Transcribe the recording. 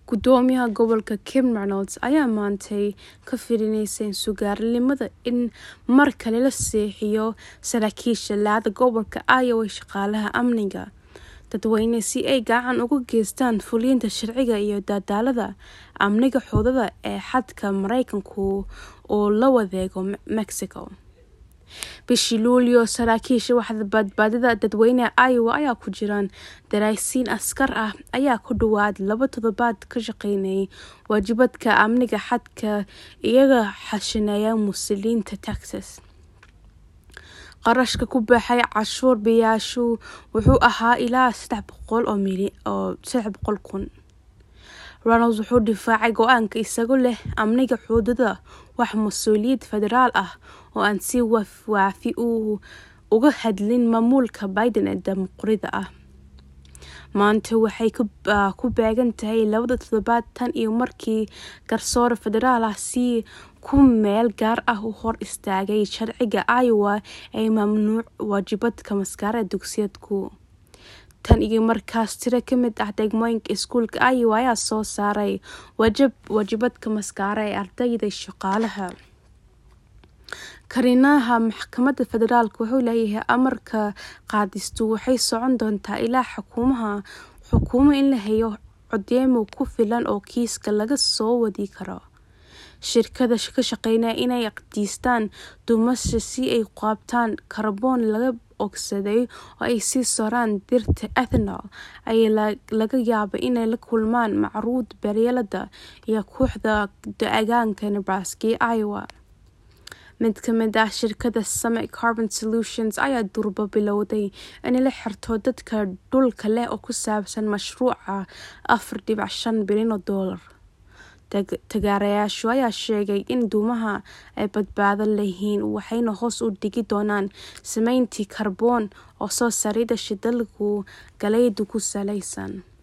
gudoomiyaha gobolka kim reynolds ayaa maantay ka firineysa sugaarnimada in mar kale la seexiyo saraakiisha laada gobolka iowa shaqaalaha amniga dadweyne si ay gacan uga geystaan fulinta sharciga iyo dadaalada amniga xoodada ee xadka mareykanku oo la wadeego mexico bishii luulyo saraakiisha waxda badbaadada dadweyneha iowa ayaa ku jiraan daraasiin askar ah ayaa ku dhawaad laba toddobaad ka shaqeynayay waajibadka amniga xadka iyaga xashineeya muslimiinta texas qarashka ku baxay cashuur biyaashu wuxuu ahaa ilaa saddex boqol oo mili oo saddex boqol kun ronalds wuxuu difaacay go-aanka isagoo leh amniga xuudada wax mas-uuliyad federaal ah oo aan si waafi u uga hadlin maamulka biden ee dimuqrida ah maanta waxay ku beegan tahay labada toddobaad tan iyo markii garsoore federaal ah si ku meel gaar ah u hor istaagay sharciga iowa ee mamnuuc waajibadka maskaara dugsiyadku tan iyo markaas tiro ka mid ah degmooyinka iskuulka iowa ayaa soo saaray wajab waajibadka maskaara ee ardayda shaqaalaha kariinaha maxkamadda federaalk wuxuu leeyahay amarka qaadistu waxay socon doontaa ilaa xukuumaha xukuumo in la hayo codeemo ku filan oo kiiska laga soo wadi karo shirkada ka shaqeynaya inay aqdiistaan dumasha si ay qaabtaan karboon laga ogsaday oo ay sii soraan dirta ethanol ayaa laga yaabay inay la kulmaan macruud beryalada iyo kooxda da-agaanka nebraska iyo iowa mid ka mid ah shirkada summit carbon solutions ayaa durba bilowday inay la xirto dadka dhulka leh oo ku saabsan mashruuca afar dhibac shan bilyan oo doolar tagaarayaashu ayaa sheegay in duumaha ay badbaado leyihiin waxayna hoos u dhigi doonaan sameyntii karboon oo soo sarida shidalku galeydu ku salaysan